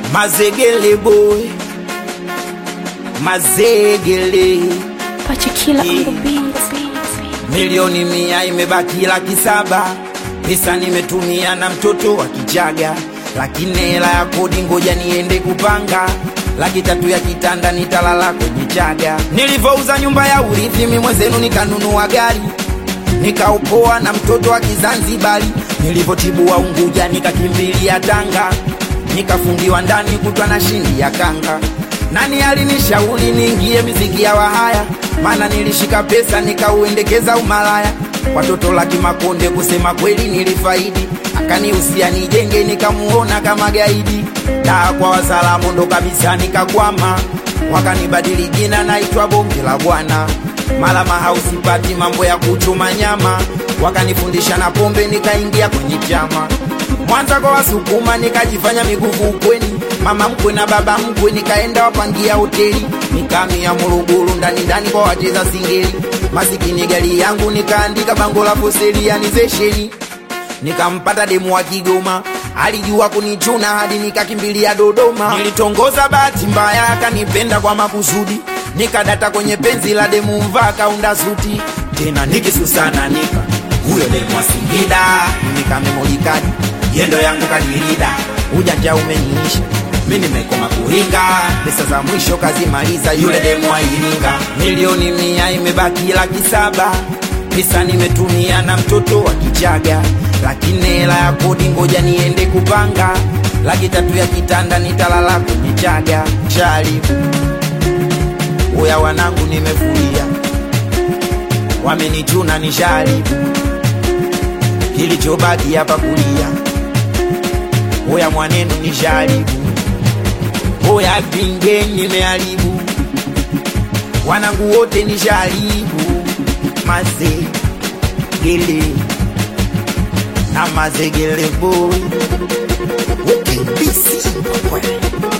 Mazegele boy, mazegele Pachikila Yeah. on the beat. milioni mia imebaki laki saba pesa nimetumia na mtoto wa kichaga lakini hela ya kodi ngoja niende kupanga laki tatu ya kitanda nitalala kwenye chaga nilivyouza nyumba ya urithi mi mwenzenu nikanunua gari nikaupoa na mtoto wa kizanzibari nilivyotibua unguja nikakimbilia tanga nikafungiwa ndani kutwa na shindi ya kanga nani alinishauri niingie miziki ya wahaya maana nilishika pesa nikauendekeza umalaya watoto laki makonde kusema kweli nilifaidi akanihusia nijenge nikamuona kama gaidi daa kwa wasalamu ndo kabisa nikakwama wakanibadili jina naitwa bonge la bwana mala mahausipati mambo ya kuchuma nyama wakanifundisha na pombe nikaingia kwenye chama mwanza kwa wasukuma nikajifanya miguvu ukweni mama mkwe na baba mkwe nikaenda wapangia hoteli nikamia Morogoro ndani ndani kwa wacheza singeli masikini gari yangu nikaandika bango la foselianizesheni nikampata demu wa Kigoma alijua kunichuna hadi nikakimbilia Dodoma. Nilitongoza bahati mbaya, akanipenda kwa makusudi, nikadata kwenye penzi la demu mvaa kaunda suti tena nikisusana nika huyo demu wa Singida nikamemolikadi yendo yangu kadirida ujanja umeniisha mi nimekoma kuringa pesa za mwisho kazimaliza yule demu wa Iringa milioni mia imebaki laki saba pesa nimetumia na mtoto wa kichaga lakini hela ya kodi ngoja niende kupanga laki tatu ya kitanda nitalala kwenye chaga chali uya wanangu nimefuria wamenichuna ni shari kilichobaki hapa kulia uya mwanenu ni shari uya pinge nimeharibu wanangu wote ni sharibu mazegele na mazegele boy ukibisi